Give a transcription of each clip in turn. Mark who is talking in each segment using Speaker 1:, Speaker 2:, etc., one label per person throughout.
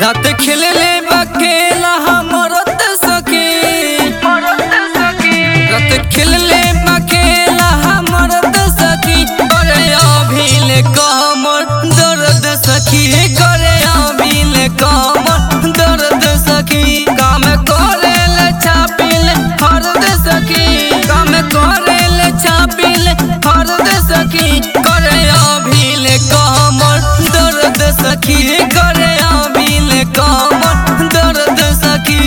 Speaker 1: रात खेलले बखेला हमरत सखी रात खेलले बखेला हमरत सखी करे अभिल कमर दर्द सखी करे अभिल कमर दर्द सखी काम करे ले छापिल हरद सखी काम करे ले छापिल हरद सखी करे अभिल कमर दर्द सखी करे अभिल कमर दर्द सखी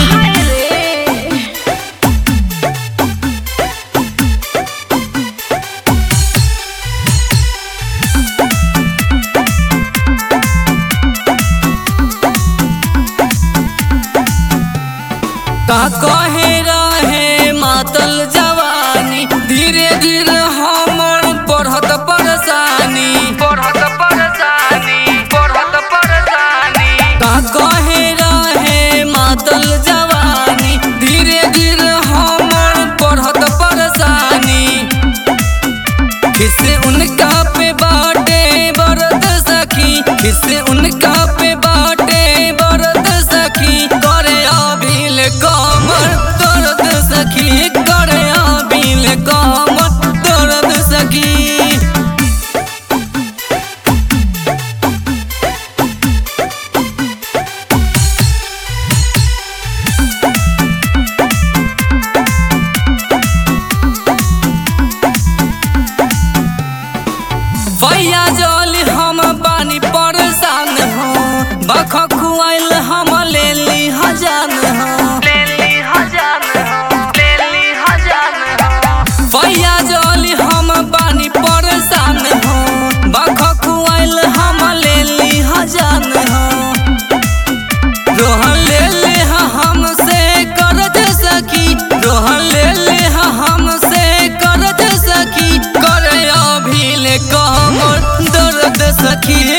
Speaker 1: का कहे रहे मातल जवानी धीरे धीरे हमर बढ़त परेशानी बढ़त परेशानी बढ़त परेशानी का कहे रहे मातल जवानी धीरे धीरे हमर बढ़त परेशानी किससे उनका पे बाटे बरद सखी किससे उनका पे बाटे बरद सखी करे अभिल कमर दर्द सखी करे अभिल कमर दर्द सखी भैया जल हम बानी परेशान हो बख खुआइल हम ले ली हजान हो भैया जल हम बानी परेशान हो बख खुआइल हम ले ली हजान हो रोहन ले ले हा हमसे करज सखी रोहन ले ले हा हमसे करज सखी करे अभिल कमर दर्द सखी